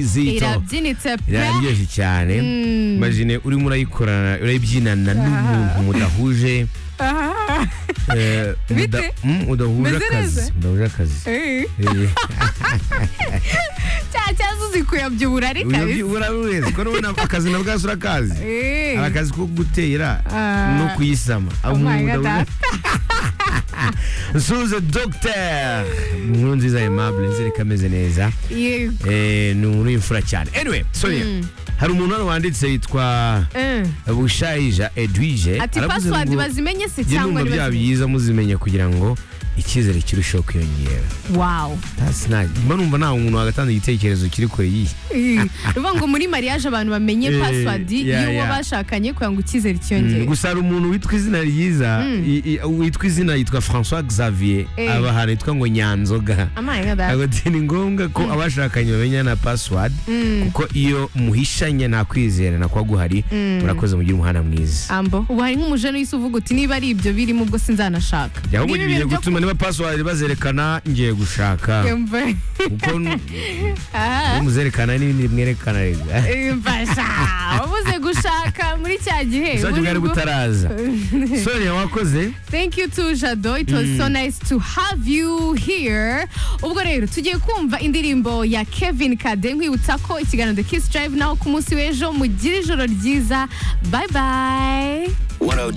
izito irabyinitse pe iraryoshye cyane imagine urimo urayikorana urayibyinana n'umuntu mudahuje eh, muda- Bite? mm, mudahuje Meze akazi neza? mudahuje akazi Eh, Eh, cya cyazo uzi kuyabyibura ari uyabyi- kabisa urabibeza ko n'ubu nako akazi na bwaso urakazi Eh, hari akazi ko gutera Ah. no kuyisama Oh my God. nsuze dogiteri inkuru nziza aimable nzere ko ameze neza yego Eh, ni umuntu w'imfura cyane anyway sorry Mm. hari umuntu hano wanditse yitwa Eh, bushayija edwige ati aravuze password ngo, bazimenye se "Jye cyangwa numva ntibazimenye?" byaba byiza muzimenye kugira ngo icyizere kirusheho kwiyongera wow That's nice. mba numva nta muntu wagatanga igitekerezo kiri kure y'iyi Eh, uvuga ngo muri mariage abantu bamenye Eh, password yeah, y'uwo yeah. bashakanye kugira ngo icyizere Mm, cyiyongere gusa hari umuntu witwa izina ryiza i- i- witwa izina yitwa francois xavier Eh. aba ahantu yitwa ngo nyanzoga Oh my God. agati ni ngombwa ko abashakanye bamenya na password kuko iyo muhishanye nta kwizerana kuba guhari murakoze mugire umuhanda mwiza ambo ubu hari nk'umujene wese uvuga uti niba ari ibyo birimo ubwo sinzanashaka jyaho Niba mugiye ibintu byo gutuma niba password bazerekana ngiye gushaka kwemba kuko muzerekana n'ibindi bimwerekana rega imfasha ubuze gushaka muri cya gihe uzajya buri bwari bwo- butaraza sonia wakoze Thank you to Jado. It was so nice to have you here. Ubwo rero tugiye kumva indirimbo ya Kevin Kade nkwibutsa ko ikiganiro The Kiss Drive naho ku munsi w'ejo mugire ijoro ryiza. Bye bye. 102